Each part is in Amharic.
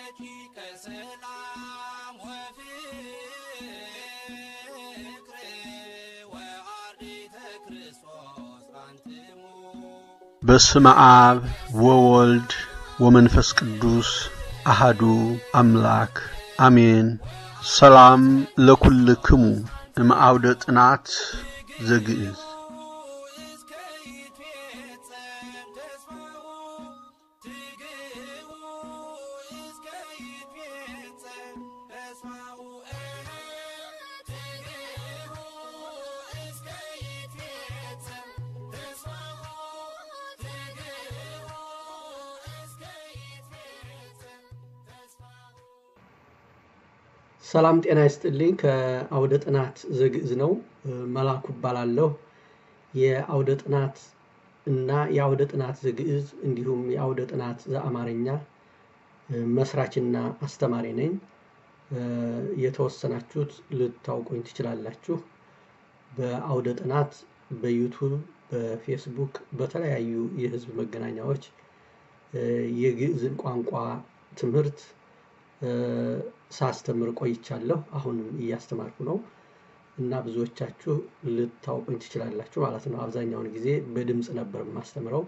ደቂቀ ሰላም ወፍቅር ወአርዲተ ክርስቶስ አንትሙ በስመ አብ ወወልድ ወመንፈስ ቅዱስ አሃዱ አምላክ አሜን። ሰላም ለኩልክሙ እምአውደ ጥናት ዘግእዝ እስከ ይትፌጸም ተስፋው ትግው እስከ ይትፌጸም ተስፋው ትግው እስከ ይትፌጸም ተስፋው ትግው እስከ ይትፌጸም ተስፋው ሰላም ጤና ይስጥልኝ። ከአውደ ጥናት ዘግእዝ ነው። መላኩ እባላለሁ። የአውደ ጥናት እና የአውደ ጥናት ዘግእዝ እንዲሁም የአውደ ጥናት ዘአማርኛ መስራችና አስተማሪ ነኝ። የተወሰናችሁት ልታውቁኝ ትችላላችሁ። በአውደ ጥናት በዩቱብ፣ በፌስቡክ፣ በተለያዩ የህዝብ መገናኛዎች የግዕዝን ቋንቋ ትምህርት ሳስተምር ቆይቻለሁ። አሁንም እያስተማርኩ ነው እና ብዙዎቻችሁ ልታውቁኝ ትችላላችሁ ማለት ነው። አብዛኛውን ጊዜ በድምፅ ነበር የማስተምረው።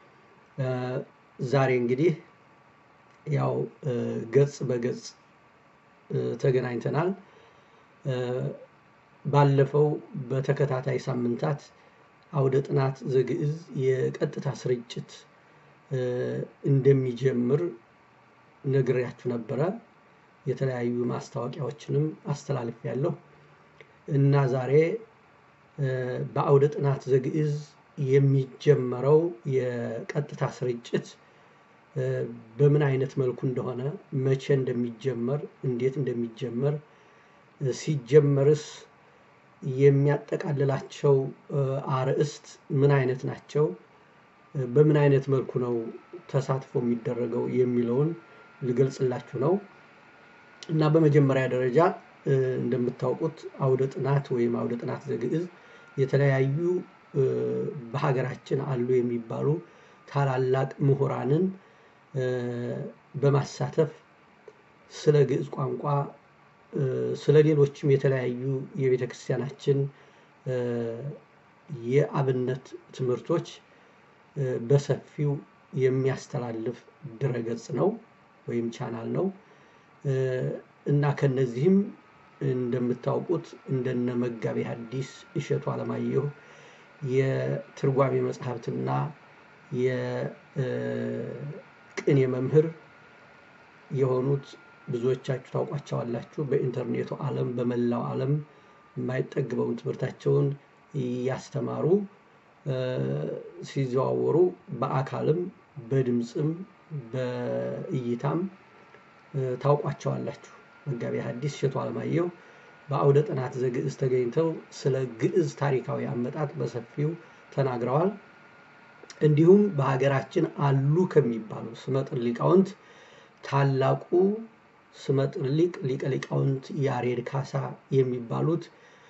ዛሬ እንግዲህ ያው ገጽ በገጽ ተገናኝተናል። ባለፈው በተከታታይ ሳምንታት አውደ ጥናት ዘግእዝ የቀጥታ ስርጭት እንደሚጀምር ነግሬያችሁ ነበረ። የተለያዩ ማስታወቂያዎችንም አስተላልፌያለሁ እና ዛሬ በአውደ ጥናት ዘግእዝ የሚጀመረው የቀጥታ ስርጭት በምን አይነት መልኩ እንደሆነ፣ መቼ እንደሚጀመር፣ እንዴት እንደሚጀመር፣ ሲጀመርስ የሚያጠቃልላቸው አርዕስት ምን አይነት ናቸው፣ በምን አይነት መልኩ ነው ተሳትፎ የሚደረገው የሚለውን ልገልጽላችሁ ነው እና በመጀመሪያ ደረጃ እንደምታውቁት አውደ ጥናት ወይም አውደ ጥናት ዘግእዝ የተለያዩ በሀገራችን አሉ የሚባሉ ታላላቅ ምሁራንን በማሳተፍ ስለ ግዕዝ ቋንቋ ስለ ሌሎችም የተለያዩ የቤተ ክርስቲያናችን የአብነት ትምህርቶች በሰፊው የሚያስተላልፍ ድረገጽ ነው ወይም ቻናል ነው እና ከነዚህም እንደምታውቁት እንደነ መጋቤ ሐዲስ እሸቱ አለማየሁ የትርጓሜ መጽሐፍትና የቅኔ መምህር የሆኑት ብዙዎቻችሁ ታውቋቸዋላችሁ። በኢንተርኔቱ ዓለም በመላው ዓለም የማይጠግበውን ትምህርታቸውን እያስተማሩ ሲዘዋወሩ በአካልም በድምፅም በእይታም ታውቋቸዋላችሁ። መጋቤ ሐዲስ እሸቱ አለማየሁ በአውደ ጥናት ዘግእዝ ተገኝተው ስለ ግዕዝ ታሪካዊ አመጣጥ በሰፊው ተናግረዋል። እንዲሁም በሀገራችን አሉ ከሚባሉ ስመጥር ሊቃውንት ታላቁ ስመጥር ሊቅ ሊቀ ሊቃውንት ያሬድ ካሳ የሚባሉት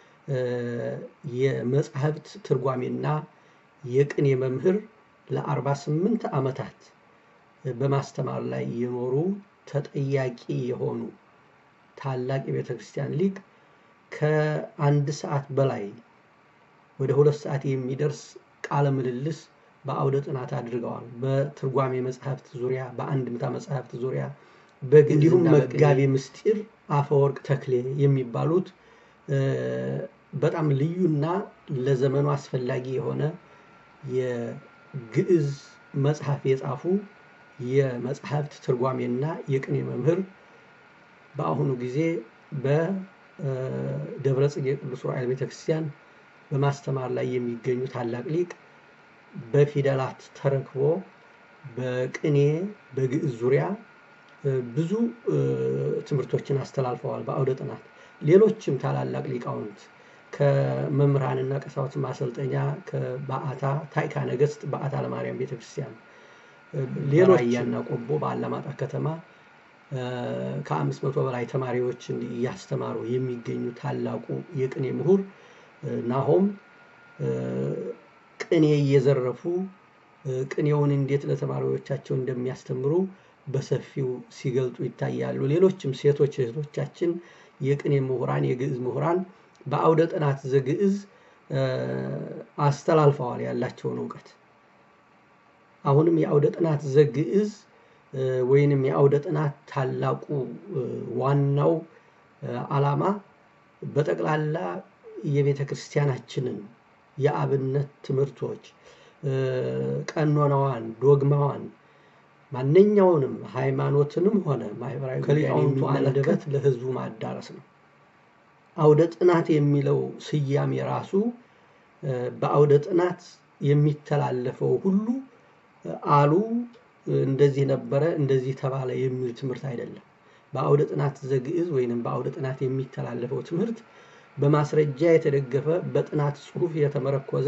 የመጽሐፍት ትርጓሜና የቅኔ መምህር ለ48 ዓመታት በማስተማር ላይ የኖሩ ተጠያቂ የሆኑ ታላቅ የቤተ ክርስቲያን ሊቅ ከአንድ ሰዓት በላይ ወደ ሁለት ሰዓት የሚደርስ ቃለ ምልልስ በአውደ ጥናት አድርገዋል። በትርጓሜ መጽሐፍት ዙሪያ፣ በአንድምታ መጽሐፍት ዙሪያ እንዲሁም መጋቤ ምስጢር አፈወርቅ ተክሌ የሚባሉት በጣም ልዩና ለዘመኑ አስፈላጊ የሆነ የግዕዝ መጽሐፍ የጻፉ የመጽሐፍት ትርጓሜና የቅኔ መምህር በአሁኑ ጊዜ በደብረ ጽጌ ቅዱስ ዑራኤል ቤተክርስቲያን በማስተማር ላይ የሚገኙ ታላቅ ሊቅ በፊደላት ተረክቦ በቅኔ በግዕዝ ዙሪያ ብዙ ትምህርቶችን አስተላልፈዋል በአውደ ጥናት። ሌሎችም ታላላቅ ሊቃውንት ከመምህራንና ቀሳውስት ማሰልጠኛ ከበዓታ ታይካ ነገስት በዓታ ለማርያም ቤተክርስቲያን ሌሎች ያና ቆቦ በአላማጣ ከተማ ከአምስት መቶ በላይ ተማሪዎችን እያስተማሩ የሚገኙ ታላቁ የቅኔ ምሁር ናሆም ቅኔ እየዘረፉ ቅኔውን እንዴት ለተማሪዎቻቸው እንደሚያስተምሩ በሰፊው ሲገልጡ ይታያሉ። ሌሎችም ሴቶች እህቶቻችን የቅኔ ምሁራን፣ የግዕዝ ምሁራን በአውደ ጥናት ዘግዕዝ አስተላልፈዋል ያላቸውን እውቀት። አሁንም የአውደ ጥናት ዘግዕዝ ወይንም የአውደ ጥናት ታላቁ ዋናው ዓላማ በጠቅላላ የቤተ ክርስቲያናችንን የአብነት ትምህርቶች ቀኖናዋን፣ ዶግማዋን ማንኛውንም ሃይማኖትንም ሆነ ማህበራዊ ከሊቃውንቱ አንደበት ለህዝቡ ማዳረስ ነው። አውደ ጥናት የሚለው ስያሜ ራሱ በአውደ ጥናት የሚተላለፈው ሁሉ አሉ እንደዚህ ነበረ እንደዚህ ተባለ የሚል ትምህርት አይደለም። በአውደ ጥናት ዘግዕዝ ወይንም በአውደ ጥናት የሚተላለፈው ትምህርት በማስረጃ የተደገፈ በጥናት ጽሑፍ የተመረኮዘ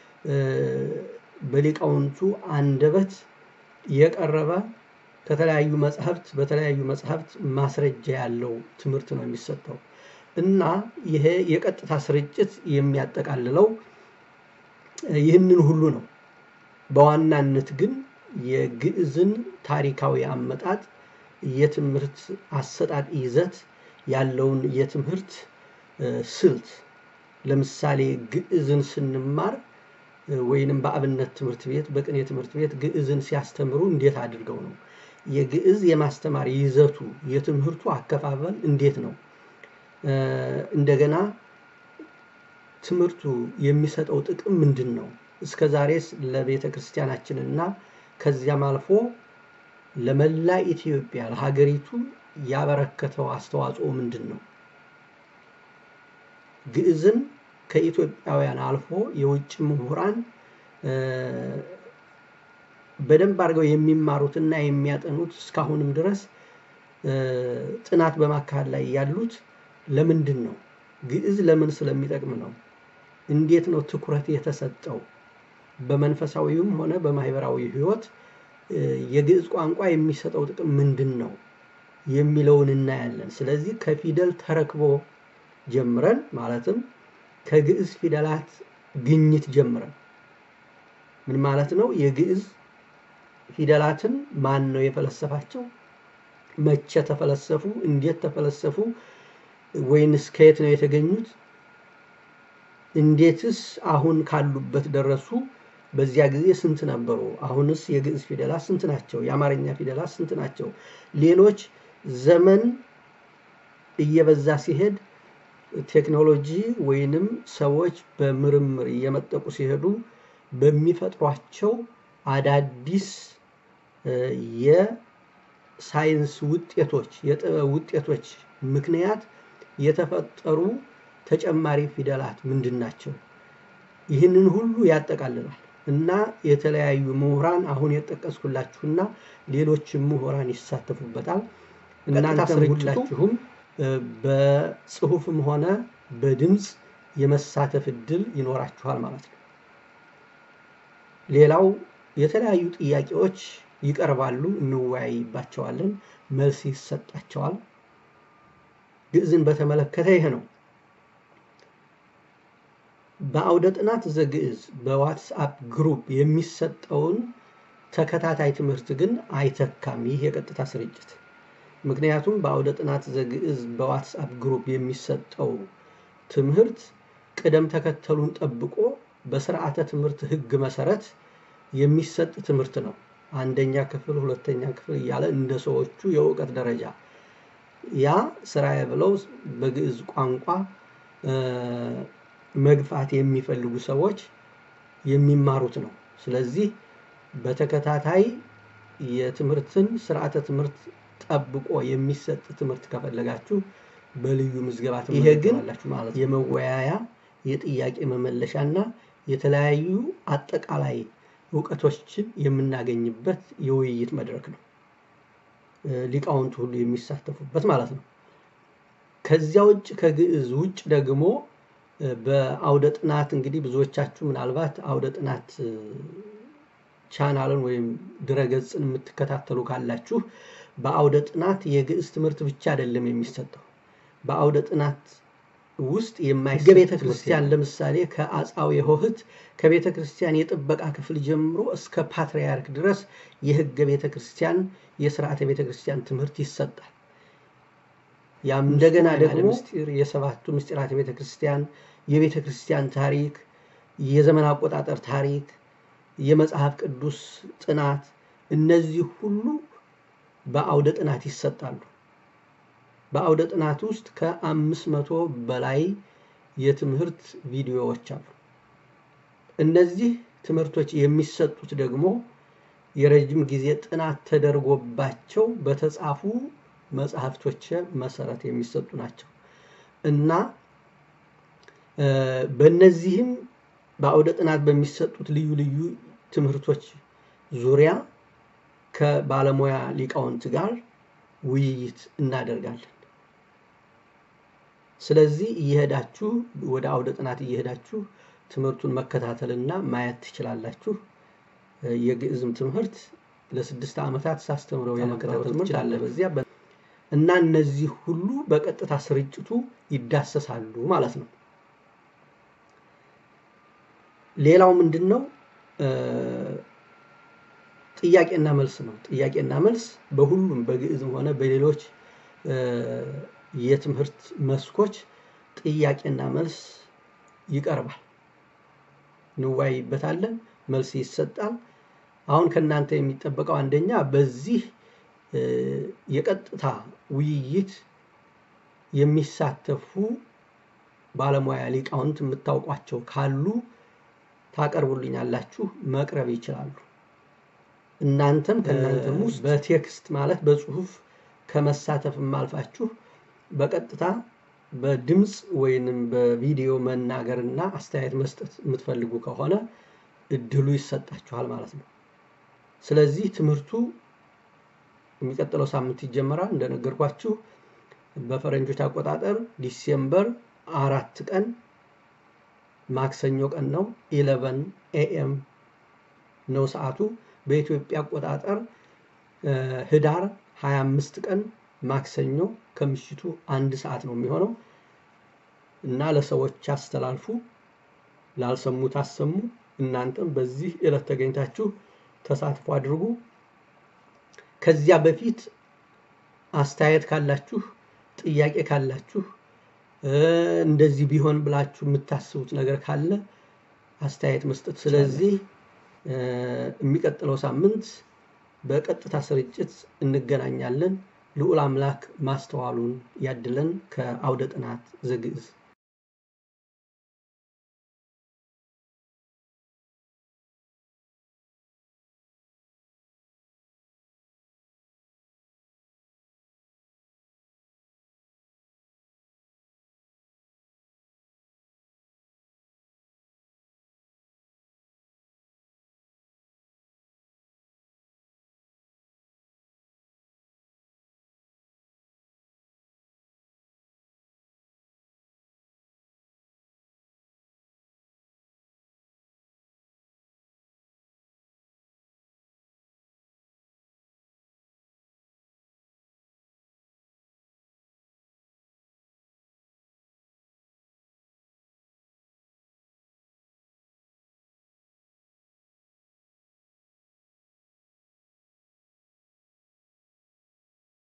በሊቃውንቱ አንደበት የቀረበ ከተለያዩ መጽሐፍት በተለያዩ መጽሐፍት ማስረጃ ያለው ትምህርት ነው የሚሰጠው እና ይሄ የቀጥታ ስርጭት የሚያጠቃልለው ይህንን ሁሉ ነው። በዋናነት ግን የግዕዝን ታሪካዊ አመጣጥ የትምህርት አሰጣጥ ይዘት ያለውን የትምህርት ስልት ለምሳሌ ግዕዝን ስንማር ወይንም በአብነት ትምህርት ቤት በቅኔ ትምህርት ቤት ግዕዝን ሲያስተምሩ እንዴት አድርገው ነው? የግዕዝ የማስተማር ይዘቱ የትምህርቱ አከፋፈል እንዴት ነው? እንደገና ትምህርቱ የሚሰጠው ጥቅም ምንድን ነው? እስከ ዛሬስ ለቤተ ክርስቲያናችንና ከዚያም አልፎ ለመላ ኢትዮጵያ ለሀገሪቱ ያበረከተው አስተዋጽኦ ምንድን ነው? ግዕዝን ከኢትዮጵያውያን አልፎ የውጭ ምሁራን በደንብ አድርገው የሚማሩትና የሚያጠኑት እስካሁንም ድረስ ጥናት በማካሄድ ላይ ያሉት ለምንድን ነው? ግዕዝ ለምን ስለሚጠቅም ነው? እንዴት ነው ትኩረት የተሰጠው? በመንፈሳዊውም ሆነ በማህበራዊ ሕይወት የግዕዝ ቋንቋ የሚሰጠው ጥቅም ምንድን ነው የሚለውን እናያለን። ስለዚህ ከፊደል ተረክቦ ጀምረን ማለትም ከግዕዝ ፊደላት ግኝት ጀምረን ምን ማለት ነው? የግዕዝ ፊደላትን ማን ነው የፈለሰፋቸው? መቼ ተፈለሰፉ? እንዴት ተፈለሰፉ? ወይንስ ከየት ነው የተገኙት? እንዴትስ አሁን ካሉበት ደረሱ? በዚያ ጊዜ ስንት ነበሩ? አሁንስ የግዕዝ ፊደላት ስንት ናቸው? የአማርኛ ፊደላት ስንት ናቸው? ሌሎች ዘመን እየበዛ ሲሄድ ቴክኖሎጂ ወይንም ሰዎች በምርምር እየመጠቁ ሲሄዱ በሚፈጥሯቸው አዳዲስ የሳይንስ ውጤቶች የጥበብ ውጤቶች ምክንያት የተፈጠሩ ተጨማሪ ፊደላት ምንድን ናቸው? ይህንን ሁሉ ያጠቃልላል እና የተለያዩ ምሁራን አሁን የጠቀስኩላችሁና ሌሎችም ምሁራን ይሳተፉበታል። እናንተም ሁላችሁም በጽሁፍም ሆነ በድምፅ የመሳተፍ እድል ይኖራችኋል ማለት ነው። ሌላው የተለያዩ ጥያቄዎች ይቀርባሉ፣ እንወያይባቸዋለን፣ መልስ ይሰጣቸዋል። ግዕዝን በተመለከተ ይሄ ነው። በአውደ ጥናት ዘግዕዝ በዋትስአፕ ግሩፕ የሚሰጠውን ተከታታይ ትምህርት ግን አይተካም ይህ የቀጥታ ስርጭት። ምክንያቱም በአውደ ጥናት ዘግዕዝ በዋትስአፕ ግሩፕ የሚሰጠው ትምህርት ቅደም ተከተሉን ጠብቆ በስርዓተ ትምህርት ሕግ መሰረት የሚሰጥ ትምህርት ነው። አንደኛ ክፍል፣ ሁለተኛ ክፍል እያለ እንደ ሰዎቹ የእውቀት ደረጃ ያ ስራዬ ብለው በግዕዝ ቋንቋ መግፋት የሚፈልጉ ሰዎች የሚማሩት ነው። ስለዚህ በተከታታይ የትምህርትን ስርዓተ ትምህርት ጠብቆ የሚሰጥ ትምህርት ከፈለጋችሁ በልዩ ምዝገባ ይሄ ግን ማለት የመወያያ የጥያቄ መመለሻ እና የተለያዩ አጠቃላይ እውቀቶችን የምናገኝበት የውይይት መድረክ ነው። ሊቃውንቱ ሁሉ የሚሳተፉበት ማለት ነው። ከዚያ ውጭ ከግዕዝ ውጭ ደግሞ በአውደ ጥናት እንግዲህ ብዙዎቻችሁ ምናልባት አውደ ጥናት ቻናልን ወይም ድረገጽን የምትከታተሉ ካላችሁ በአውደ ጥናት የግዕዝ ትምህርት ብቻ አይደለም የሚሰጠው። በአውደ ጥናት ውስጥ የማይሰጥ ቤተ ክርስቲያን ለምሳሌ ከአጻዊ ሆህት ከቤተ ክርስቲያን የጥበቃ ክፍል ጀምሮ እስከ ፓትርያርክ ድረስ የህገ ቤተ ክርስቲያን የስርዓተ ቤተ ክርስቲያን ትምህርት ይሰጣል። ያም እንደገና ደግሞ ምስጢር የሰባቱ ምስጢራት ቤተ ክርስቲያን የቤተ ክርስቲያን ታሪክ፣ የዘመን አቆጣጠር ታሪክ፣ የመጽሐፍ ቅዱስ ጥናት እነዚህ ሁሉ በአውደ ጥናት ይሰጣሉ። በአውደ ጥናት ውስጥ ከአምስት መቶ በላይ የትምህርት ቪዲዮዎች አሉ። እነዚህ ትምህርቶች የሚሰጡት ደግሞ የረጅም ጊዜ ጥናት ተደርጎባቸው በተጻፉ መጽሐፍቶች መሰረት የሚሰጡ ናቸው እና በእነዚህም በአውደ ጥናት በሚሰጡት ልዩ ልዩ ትምህርቶች ዙሪያ ከባለሙያ ሊቃውንት ጋር ውይይት እናደርጋለን። ስለዚህ እየሄዳችሁ ወደ አውደ ጥናት እየሄዳችሁ ትምህርቱን መከታተልና ማየት ትችላላችሁ። የግዕዝም ትምህርት ለስድስት ዓመታት ሳስተምረው የነበረው ትምህርት አለ በዚያ እና እነዚህ ሁሉ በቀጥታ ስርጭቱ ይዳሰሳሉ ማለት ነው። ሌላው ምንድን ነው? ጥያቄና መልስ ነው። ጥያቄና መልስ በሁሉም በግዕዝም ሆነ በሌሎች የትምህርት መስኮች ጥያቄና መልስ ይቀርባል። እንወያይበታለን፣ መልስ ይሰጣል። አሁን ከእናንተ የሚጠበቀው አንደኛ በዚህ የቀጥታ ውይይት የሚሳተፉ ባለሙያ ሊቃውንት የምታውቋቸው ካሉ ታቀርቡልኛላችሁ፣ መቅረብ ይችላሉ። እናንተም ከእናንተም ውስጥ በቴክስት ማለት በጽሁፍ ከመሳተፍም አልፋችሁ በቀጥታ በድምፅ ወይንም በቪዲዮ መናገርና አስተያየት መስጠት የምትፈልጉ ከሆነ እድሉ ይሰጣችኋል ማለት ነው። ስለዚህ ትምህርቱ የሚቀጥለው ሳምንት ይጀመራል። እንደነገርኳችሁ በፈረንጆች አቆጣጠር ዲሴምበር አራት ቀን ማክሰኞ ቀን ነው። ኢለቨን ኤኤም ነው ሰዓቱ። በኢትዮጵያ አቆጣጠር ህዳር 25 ቀን ማክሰኞ ከምሽቱ አንድ ሰዓት ነው የሚሆነው እና ለሰዎች አስተላልፉ፣ ላልሰሙት አሰሙ። እናንተም በዚህ ዕለት ተገኝታችሁ ተሳትፎ አድርጉ። ከዚያ በፊት አስተያየት ካላችሁ፣ ጥያቄ ካላችሁ፣ እንደዚህ ቢሆን ብላችሁ የምታስቡት ነገር ካለ አስተያየት መስጠት። ስለዚህ የሚቀጥለው ሳምንት በቀጥታ ስርጭት እንገናኛለን። ልዑል አምላክ ማስተዋሉን ያድለን። ከአውደ ጥናት ዘግዕዝ